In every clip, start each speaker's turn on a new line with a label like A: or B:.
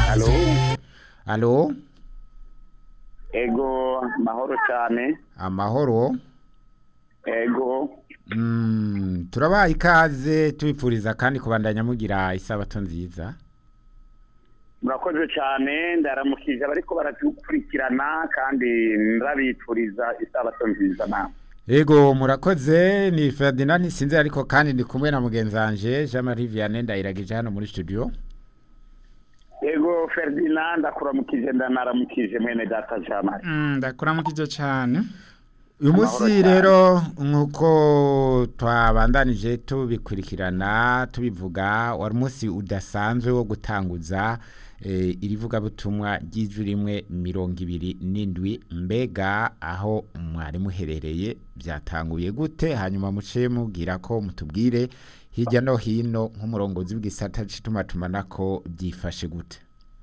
A: Alo,
B: alo
A: ego mahoro cyane
B: amahoro
A: ego
B: Mm, turabaha ikaze tubipfuriza kandi kubandanya mugira isabato nziza
A: murakoze cyane ndaramukije abariko baradukurikirana kandi ndabifuriza isabato nziza nawe
B: Ego murakoze ni Ferdinand sinzi ariko kandi ndi kumwe na mugenzi wanje Jean Marie Vianney ndayiragije hano muri studio
A: ego ferdinand akuramukije ndanaramukije mwene data jamari
C: Mm, ndakuramukije cyane
B: uyu
A: Amahoro
B: munsi
A: cyane.
B: rero nk'uko twabandanije tubikurikirana tubivuga wari umunsi udasanzwe wo gutanguza eh, irivugabutumwa ry'ijwi rimwe mirongo ibiri n'indwi mbega aho mwari muherereye byatanguye gute hanyuma muce mubwira ko mutubwire hirya no hino nk'umurongozi w'igisata c'itumatumana ko byifashe gute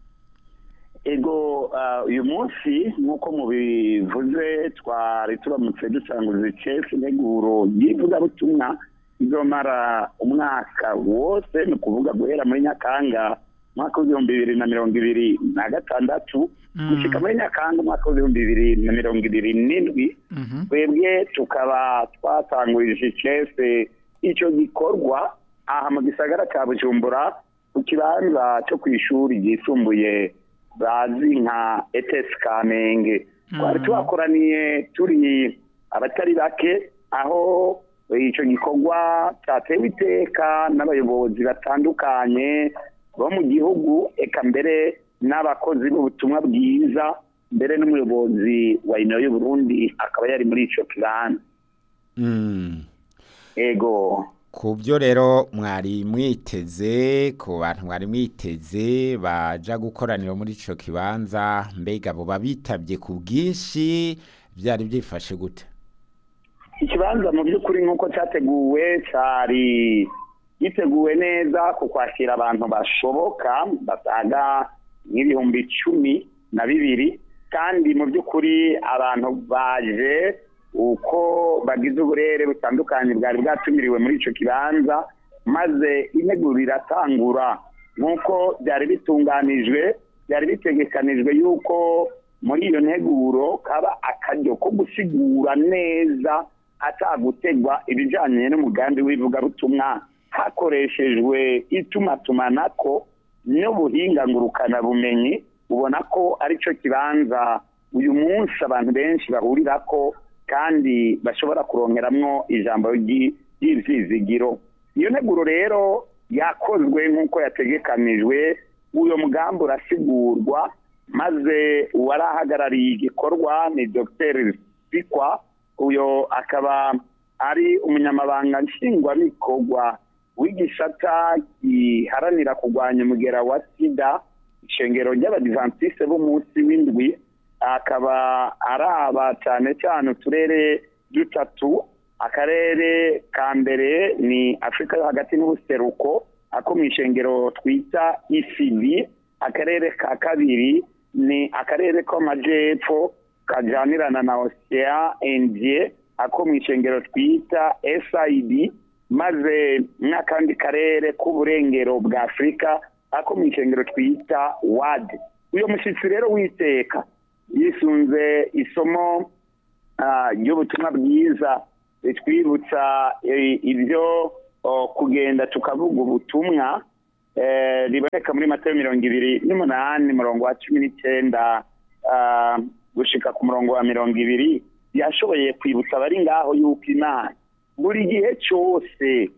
A: ego ah, uyu munsi nk'uko mubivuze twari turamutse dusanguza icesi integuro y'ivugabutumwa izomara umwaka wose ni ukuvuga guhera muri nyakanga umwaka w'ibihumbi bibiri na mirongo ibiri na gatandatu gushika muri nyakanga umwaka w'ibihumbi bibiri na mirongo ibiri n'indwi
C: Mhm.
A: twebwe tukaba twatangurije icese icyo gikorwa aha mu gisagara cya bujumbura ku kibanza cyo ku ishuri ryisumbuye bazi nka etesi kamenge twari tuhakoraniye turi abatari bake aho icyo gikorwa cyatewe iteka n'abayobozi batandukanye bo mu gihugu eka mbere n'abakozi b'ubutumwa bwiza mbere n'umuyobozi wa ino y'uburundi akaba yari muri icyo kibanza
B: mm.
A: ego
B: ku byo rero mwari mwiteze ku bantu mwari mwiteze baja gukoranira muri ico kibanza mbega bo babitabye ku bwinshi byari byifashe gute
A: ikibanza mu by'ukuri nk'uko cyateguwe cyari giteguwe neza ku kwakira abantu bashoboka basaga nk'ibihumbi cumi na bibiri kandi mu by'ukuri abantu baje uko bagize uburere butandukanye bwari bwatumiriwe muri icyo kibanza maze integuro iratangura nk'uko byari bitunganijwe byari bitegekanijwe yuko muri iyo nteguro kaba akaryo ko gusigura neza atagutegwa ibijyanye n'umugambi w'ivugabutumwa hakoreshejwe itumatumanako n'ubuhinga ngurukanabumenyi ubona ko ari cyo kibanza uyu munsi abantu benshi bahurira ko kandi bashobora kuronkeramwo ijambo ry'i- ry'ivyizigiro iyo nteguro rero yakozwe nk'uko yategekanijwe uyo mugambi urasigurwa maze uwari ahagarariye igikorwa ni dr sikwa uyo akaba ari umunyamabanga nshingwabikorwa w'igisata giharanira kurwanya umugera wa sida ishengero ry'abadivantisite b'umunsi w'indwi akaba araba cyane cyane uturere dutatu akarere ka mbere ni afurika yo hagati n'ubuseruko ako mu ishengero twita ecd akarere ka kabiri ni akarere k'amajyepfo kajyanirana na osea indie ako mu ishengero twita sid maze n'akandi karere k'uburengero bwa afurika ako mu ishengero twita wad uyu mushyitsi rero witeka yisunze isomo ah, ry'ubutumwa bwiza ritwibutsa eh, ibyo oh, kugenda tukavuga ubutumwa eh, riboneka muri matayo mirongo ibiri n'umunani murongo wa cumi n'icyenda ah, gushika ku murongo wa mirongo ibiri yashoboye kwibutsa abari ngaho yuko imana buri gihe cyose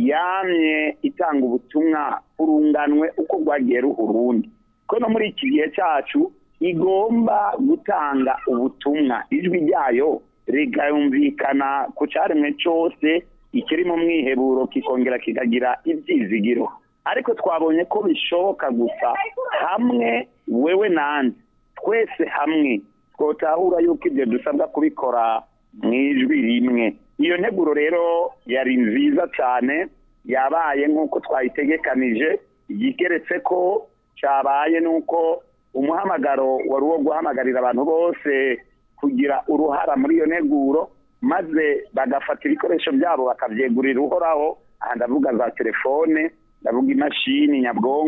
A: yamye itanga ubutumwa urunganwe uko rwagiye ruha urundi ko no muri iki gihe cyacu igomba gutanga ubutumwa ijwi ryayo rigayumvikana ku cyaremwe cyose ikiri mu mwiheburo kikongera kikagira ibyizigiro ariko twabonye ko bishoboka gusa hamwe wewe nande twese hamwe twotahura yuko ibyo dusabwa kubikora mu ijwi rimwe iyo nteguro rero yari nziza cyane yabaye nk'uko twayitegekanije igeretse ko cyabaye nuko umuhamagaro wari uwo guhamagarira abantu bose kugira uruhara muri iyo nteguro maze bagafata ibikoresho byabo bakabyegurira uhoraho aha ndavuga za telefone ndavuga imashini nyabwonko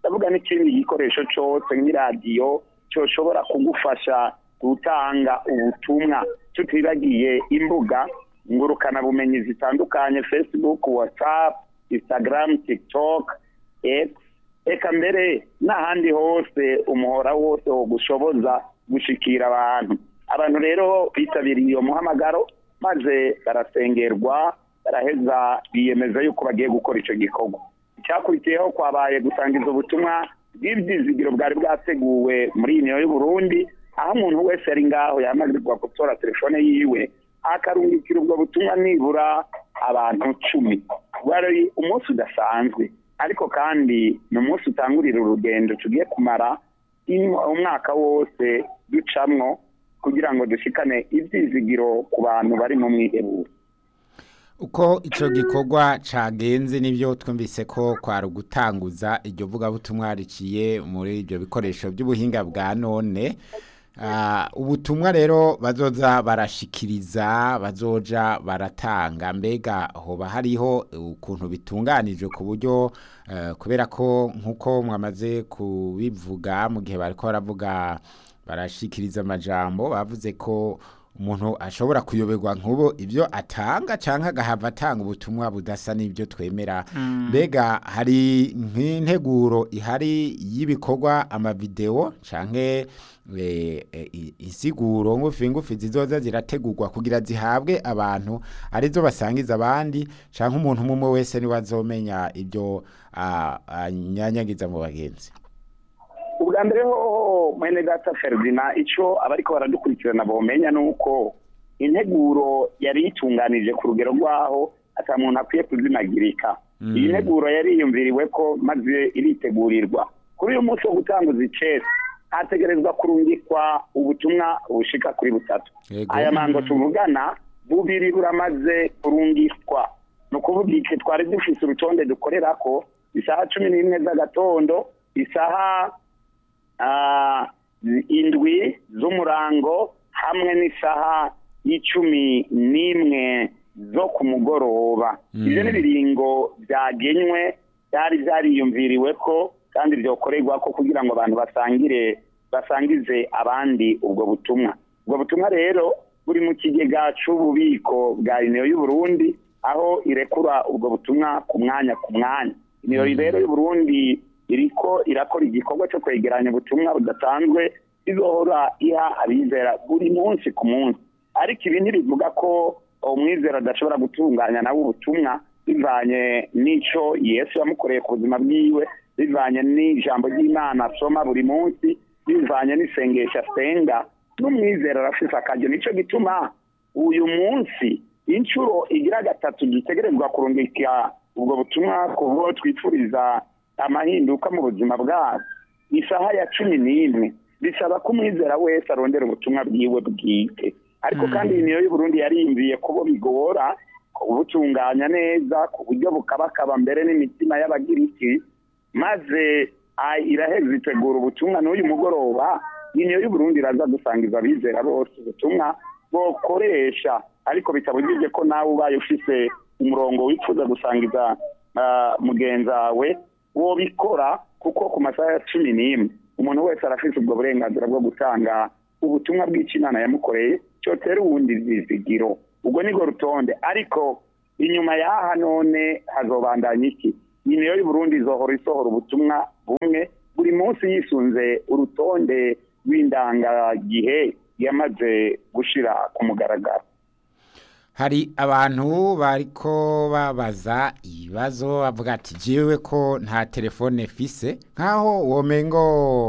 A: ndavuga n'ikindi gikoresho cyose nk'iradiyo cyoshobora kugufasha gutanga ubutumwa tutibagiye imbuga ngurukanabumenyi zitandukanye facebook whatsapp instagram tiktok x eka mbere n'ahandi hose umuhora wose wo gushoboza gushikira abantu abantu rero bitabiriye iyo muhamagaro maze barasengerwa baraheza biyemeza yuko bagiye gukora icyo gikorwa icyakurikiyeho kwabaye gusangiza ubutumwa bw'ibyizigiro bwari bwateguwe muri iyi niyo y'uburundi aho umuntu wese ari ngaho yamagirwa gutora telefone yiwe akarungikira ubwo butumwa nibura abantu cumi wari umunsi udasanzwe ariko kandi ni umunsi utangurira urugendo tugiye kumara umwaka wose ducamwo kugira ngo dushikane ibyizigiro ku bantu bari mu mwiheburo
B: uko icyo gikorwa cyagenze n'ibyo twumvise ko kwari ugutanguza iryo vugabutumwa riciye muri ibyo bikoresho by'ubuhinga bwa none ubutumwa rero bazoza barashikiriza bazoja baratanga mbega hoba hariho ukuntu bitunganije ku buryo kubera ko nk'uko mwamaze kubivuga mu gihe bari ko baravuga barashikiriza amajambo bavuze ko umuntu ashobora kuyoberwa nk'ubu ibyo atanga cyangwa agahava atanga ubutumwa budasa n'ibyo twemera mbega hari nk'integuro ihari y'ibikorwa amavidewo cyangwa insiguro ngufi ngufi zizoza zirategurwa kugira zihabwe abantu arizo basangiza abandi cyangwa umuntu umwe wese niwe azomenya ibyo anyanyagiza mu bagenzi
A: ubwa mbere ho mwene data feridina icyo abariko baradukurikirana bomenya ni uko integuro yari yitunganije ku rugero rw'aho ata muntu akwiye kuzimagirika iyi nteguro yari yiyumviriwe ko maze iritegurirwa kuri uyu munsi wo gutanguza icesi hategerezwa kurungikwa ubutumwa bushika kuri butatu aya mango tuvugana bubiri buramaze kurungikwa ni ukuvuga iki twari dufise urutonde dukorera ko isaha cumi n'imwe z'agatondo isaha indwi z'umurango hamwe n'isaha y'icumi n'imwe zo ku mugoroba ibyo ni ibiringo byagenywe byari byariyumviriwe ko kandi byokorerwa ko kugira ngo abantu basangire basangize abandi ubwo butumwa ubwo butumwa rero buri mu kigega cy'ububiko bwa iniyo y'uburundi aho irekura ubwo butumwa ku mwanya ku mwanya iniyo rero y'uburundi iriko irakora igikorwa cyo kwegeranya ubutumwa budasanzwe izohora iha abizera buri munsi ku munsi ariko ibi ntibivuga ko umwizera adashobora gutunganya nawe ubutumwa bivanye n'icyo yesu yamukoreye ku buzima bwiwe bivanye n'ijambo ry'imana asoma buri munsi bivanye n'isengesho asenga n'umwizera arafise akaryo nicyo gituma uyu munsi inshuro igira gatatu dutegerezwa kurungika ubwo butumwa ku bo twifuriza amahinduka mu buzima bwabo isaha ya cumi n'imwe bisaba ko umwizera wese arondera ubutumwa bwiwe bwite ariko kandi iyi niyo y'uburundi yariyumviye kubo bigora kubutunganya neza ku buryo bukabakaba mbere n'imitima y'abagiriki maze iraheza itegura ubutumwa n'uyu mugoroba iyi niyo y'uburundi iraza gusangiza abizera bose ubutumwa bokoresha ariko bitabujije ko nawe ubaye ufise umurongo wifuza gusangiza mugenzi wawe wobikora kuko ku masaha ya cumi n'imwe umuntu wese arafite ubwo burenganzira bwo gutanga ubutumwa bw'ikimana yamukoreye cyotera uwundi izigiro ubwo nibwo rutonde ariko inyuma y'aha none hazobandanya iki iyi niyo y'uburundi izohora isohora ubutumwa bumwe buri munsi yisunze urutonde rw'indangagihe yamaze gushira ku mugaragaro
B: hari abantu bariko babaza ibibazo bavuga ati jiwe ko nta telefone fise nkaho womengo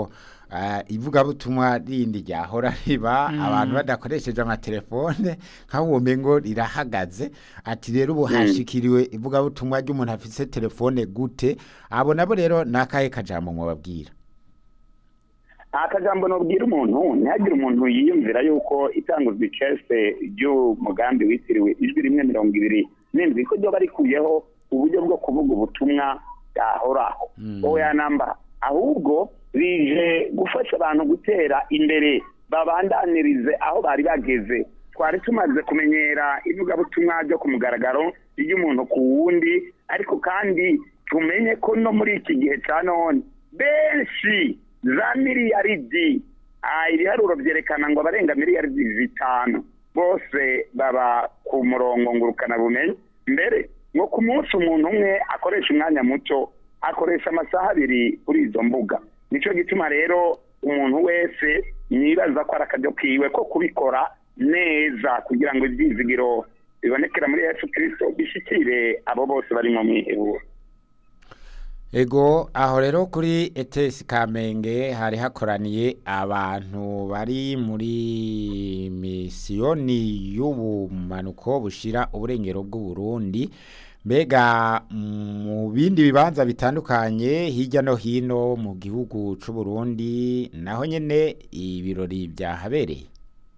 B: ivugabutumwa rindi ryahora riba abantu badakoresheje amatelefone nkaho womengo rirahagaze ati rero ubu hashikiriwe ivugabutumwa ry'umuntu afise telefone gute abo nabo rero ni akahe kajambo mwababwira
A: akajambo nubwira umuntu ntihagire umuntu yiyumvira yuko itanguzwa icese ry'umugambi witiriwe ijwi rimwe mirongo ibiri n'indwi ko ryoba rikuyeho uburyo bwo kuvuga ubutumwa bwahoraho oya namba ahubwo rije gufasha abantu gutera imbere babandanirize aho bari bageze twari tumaze kumenyera ivugabutumwa ryo ku mugaragaro ry'umuntu ku wundi ariko kandi tumenye ko no muri iki gihe cya none benshi za miliyaridi Ah, ibiharuro byerekana ngo abarenga miliyaridi zitanu bose baba ku murongo ngurukana bumenyi mbere ngo ku munsi umuntu umwe akoresha umwanya muto akoresha amasaha abiri kuri izo mbuga nicyo gituma rero umuntu wese yibaza ko ari akaryo kiwe ko kubikora neza kugira ngo ibyizigiro bibonekera muri yesu kirisito bishyikire abo bose bari mu mwiheburo
B: Ego aho rero kuri ETS Kamenge hari hakoraniye abantu bari muri misiyoni y'ubumanuko bushira uburengero bw'u Burundi mbega mu bindi bibanza bitandukanye hirya no hino mu gihugu c'u Burundi naho nyene ibirori byahabereye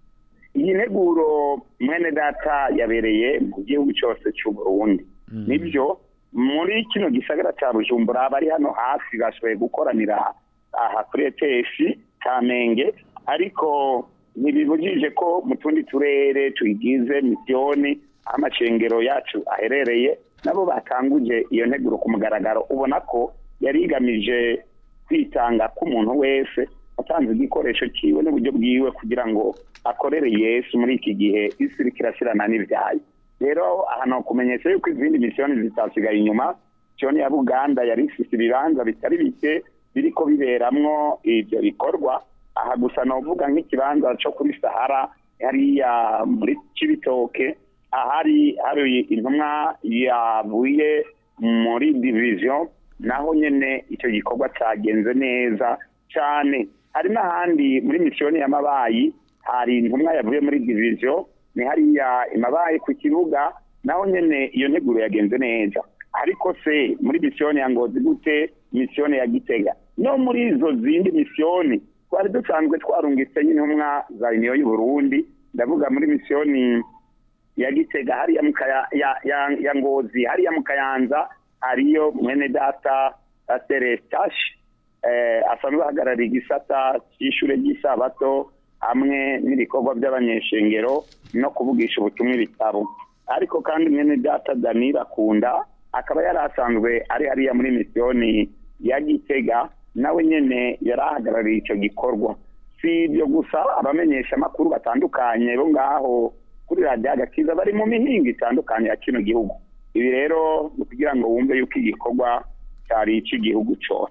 A: iyi nteguro mwene data yabereye mu gihugu cyose cy'u Burundi nibyo muri kino gisagara cya bujumbura bari hano hafi bashoboye gukoranira aha kuri etesi kamenge ariko ntibibujije ko mu tundi turere tuyigize misiyoni aho amacengero yacu aherereye nabo batanguje iyo nteguro ku mugaragaro ubona ko yari igamije kwitanga k'umuntu wese atanze igikoresho cyiwe n'uburyo bwiwe kugira ngo akorere yesu muri iki gihe isi iriko irashyirana n'ibyayo rero ahantu kumenyesha yuko izindi misiyoni zitasigaye inyuma misiyoni ya buganda yari ifite ibibanza bitari bike biriko biberamwo ibyo bikorwa aha gusa novuga nk'ikibanza cyo kuri sahara hariya muri cibitoke ahari hari intumwa yavuye muri division naho nyene icyo gikorwa cyagenze neza cyane hari n'ahandi muri misiyoni y'amabayi hari intumwa yavuye muri division ni hariya imabaye ku kibuga naho nyene iyo nteguro yagenze neza ariko se muri misiyoni ya ngozi gute misiyoni ya gitega no muri izo zindi misiyoni twari dusanzwe twarungitse intumwa za uniyo y'uburundi ndavuga muri misiyoni ya gitega hariya mu Kaya- ya- ya- ya ngozi hariya mu kayanza hariyo mwene data serestashi asanzwe ahagarariye igisata cy'ishure ry'isabato hamwe n'ibikorwa by'abanyeshengero no kuvugisha ubutumwa ibitabo ariko kandi mwene data danira akunda akaba yari asanzwe ari hariya muri misiyoni ya gitega nawe nyene yari ahagarariye icyo gikorwa si ibyo gusa abamenyesha amakuru batandukanye bo ngaho kuri radiyo agakiza bari mu mihinga itandukanye ya kino gihugu ibi rero ni ukugira ngo wumve yuko igikorwa cyari icy'igihugu cyose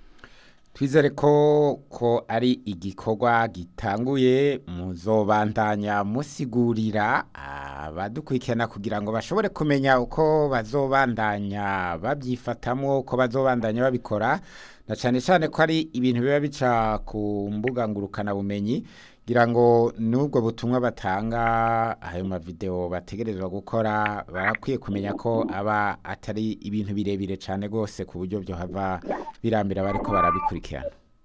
B: twizere ko ko ari igikorwa gitanguye muzobandanya musigurira abadukurikirana kugira ngo bashobore kumenya uko bazobandanya babyifatamwo uko bazobandanya babikora na cyane cyane ko ari ibintu biba bica ku mbuga ngurukanabumenyi kugira ngo n'ubwo butumwa batanga ayo mavideo bategerezwa gukora barakwiye kumenya ko aba atari ibintu birebire cyane rwose ku buryo byo hava birambira bariko barabikurikirana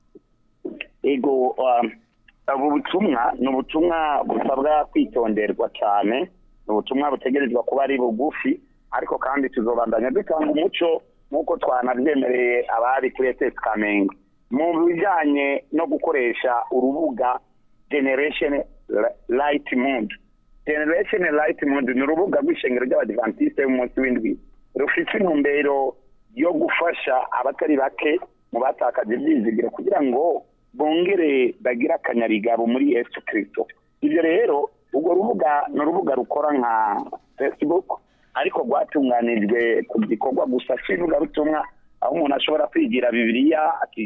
A: ego um, ubu butumwa ni ubutumwa busabwa kwitonderwa cyane ni ubutumwa butegerezwa kuba ari bugufi ariko kandi tuzobandanya dutanga umuco nk'uko twanabyemereye abari kuri etesi kamenge mu bijyanye no gukoresha urubuga generation light mood generation light mood ni urubuga rw'ishengero ry'abadivantisite y'umunsi w'indwi rufite intumbero yo gufasha abatari bake mu batakaje ibyizigiro kugira ngo bongere bagire akanyarigabo muri yesu kirisito ibyo rero urwo rubuga ni urubuga rukora nka facebook ariko rwatunganijwe ku gikorwa gusa cy'ivugabutumwa aho umuntu ashobora kwigira bibiliya